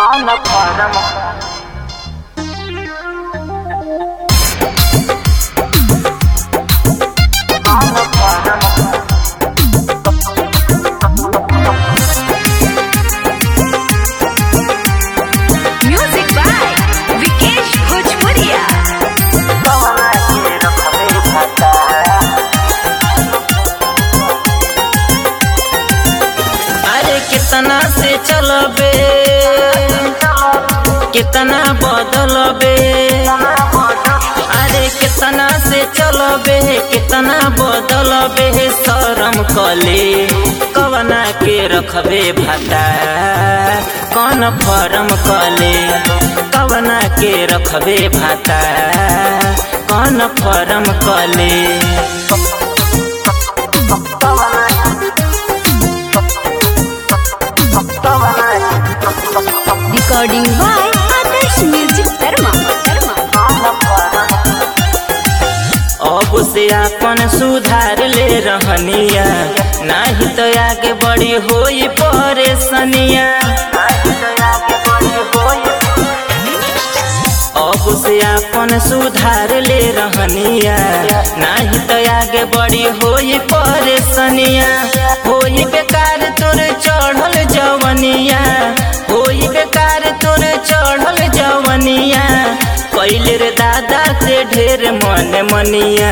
Ana Panama. Ana Panama. Music by Vikesh Bhojpuria. कवना के रखबे खाता अरे कितना से चलबे कितना बदलबे अरे कितना से चलबे कितना बदलबे शरम कले कवना के रखबे भाता कौन फरम कले कवना के रखबे भाता कौन फरम कले Recording by Adarsh Music Dharma. Dharma. अब से अपन सुधार ले रहनिया नाही तो आगे बड़ी होई परेशानिया अब से अपन सुधार ले रहनिया नाही तो आगे बड़ी होई परेशानिया होई बेकार तोर चढ़ल जवनिया होई बेकार तोर चढ़ल जवनिया कैले रे दादा से ढेर मन मनिया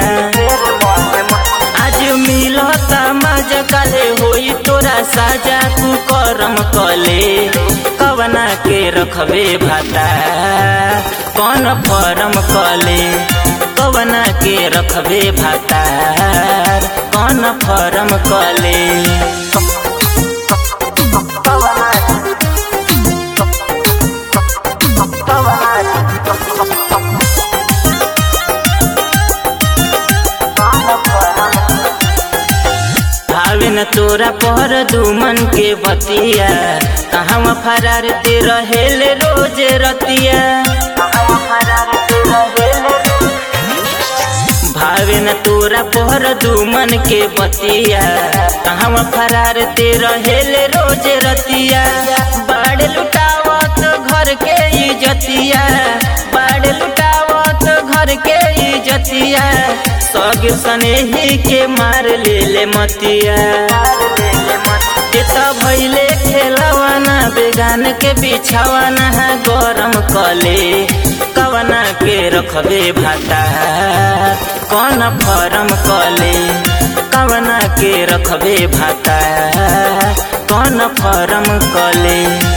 आज मिलता मजा काले होई तोरा साजा तू करम कले कवना के रखबे भाता कौन फरम कले कवना के रखबे भाता कौन फरम कले भावे न तोरा पर दुमन के बतिया कहवा फरार ते रहेल रोज रतिया भावे न तोरा पर दुमन के बतिया कहवा फरार ते रहेल रोज रतिया बाड़ लुटावत घर के इजतिया बाड़ लुटावत घर के इजतिया सग सनेही के मार ले ले मतिया एता भैले खेलवाना बेगान के बिछावाना है गरम कले कवना के रखबे भाता कौन फरम कले कवना के रखबे भाता कौन फरम कले